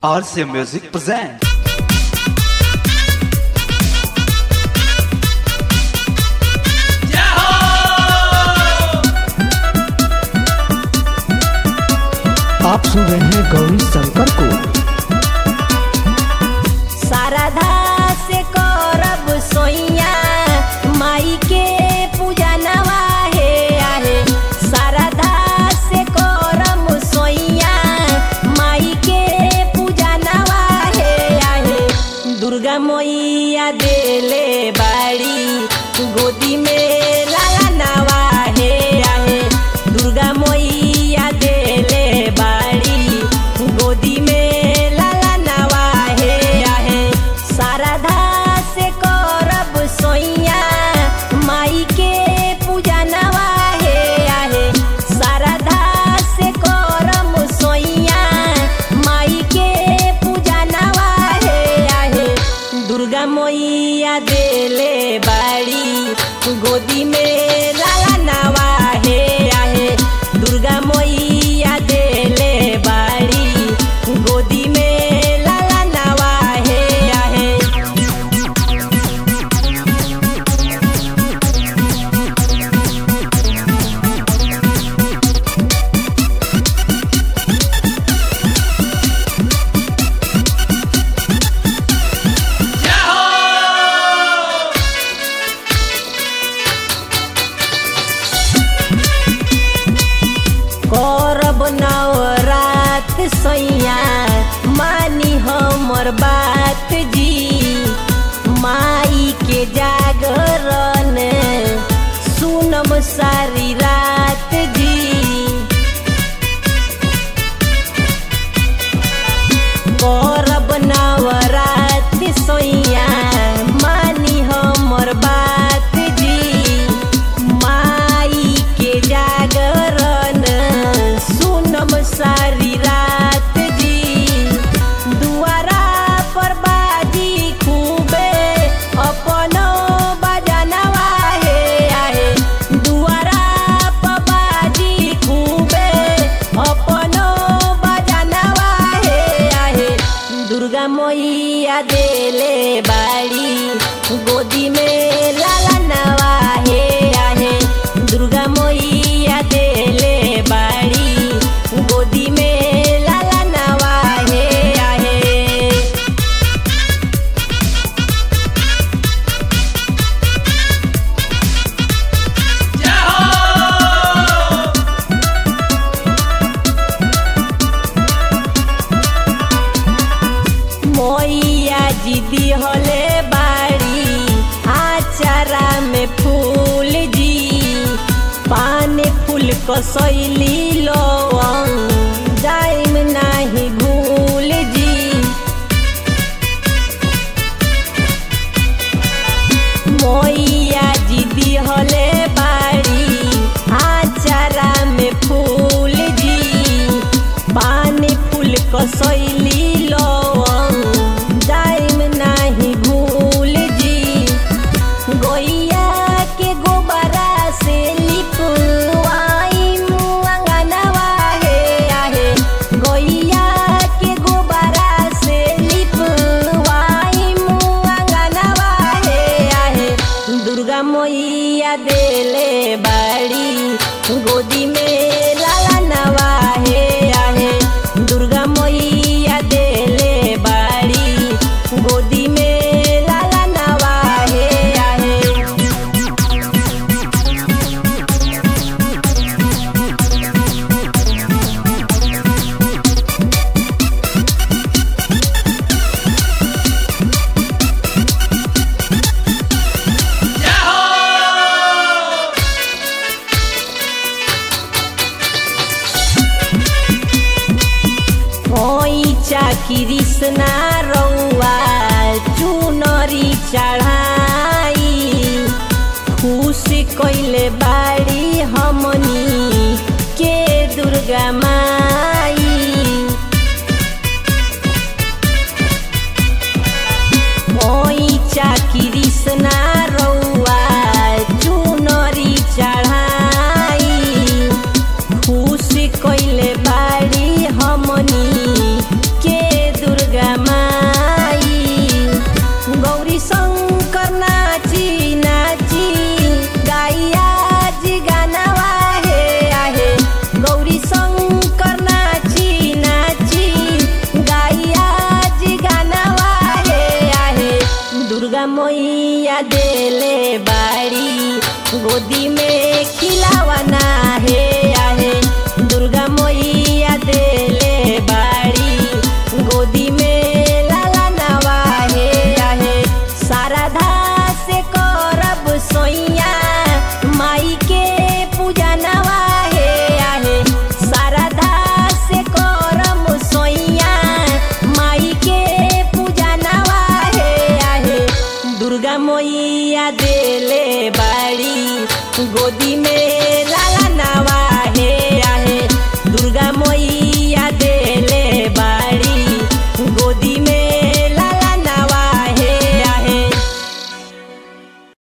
RCA Music presents. आप सुन रहे हैं गौरी शंकर को शारदा से करब सोइया माई के पूजा नवा हे आहे शारदा से करब सोइया माई के पूजा नवा हे आहे दुर्गा मैया देले बाड़ी गोदी में लाला नवा हे आहे दुर्गा मैया देले बाड़ी गोदी में लाला नवा हे आहे शारदा से करब सोइया माई के पूजा नवा हे आहे शारदा से करब सोइया माई के पूजा नवा हे आहे दुर्गा मैया देले बाड़ी गोदी में लाला नवा हे आहे दुर्गा मैया देले बाड़ी गोदी में लाला नवा हे आहे करब नवरात सैया मानी हमर बात जी माई के जागरण सुनम सारी रात जी करब नवरात सैया मानी हमर बात जी माई के जागरण सुनम सारी रात जी दुआरा पर बाजी खूबे अपनो बजनवा हे आहे दुआरा पर बाजी खूबे अपनो बजनवा हे आहे दुर्गा मैया देले बाड़ी गोदी में लाला नवा हे आहे दुर्गा मैया देले बाड़ी गोदी में लाला नवा हे आहे मैया जी दिहले बाड़ी आचारा में फूल जी पान फूल कसैली लवंग जाइम नाही भूल जी मैया जी दिहले बाड़ी आचारा में फूल जी पान फूल कसैली लवंग जाइम नाही भूल जी गैया के गोबरा से लिपवाइम अंगनवा हे आहे गैया के गोबरा से लिपवाइम अंगनवा हे आहे दुर्गा मैया देले बाड़ी गोदी में लाला नवा हे आहे दुर्गा मैया देले बाड़ी गोदी में लाला नवा हे आहे ओइचा कृष्णा रौआ चुनरी चढ़ाई खुश कैले बाड़ी हमनी के दुर्गा माई ओइचा कृष्णा रौआ चुनरी चढ़ाई खुश कैले बाड़ी हमनी के दूर दुर्गा मैया देले बाड़ी गोदी में खिलावाना है आहे दुर्गा मैया देले बाड़ी गोदी में लाला नवा है आहे शारदा से करब सोइया माई के पूजा नवा है आहे शारदा से करम सोइया माई के पूजा नवा है आहे दुर्गा मैया देले बाड़ी गोदी में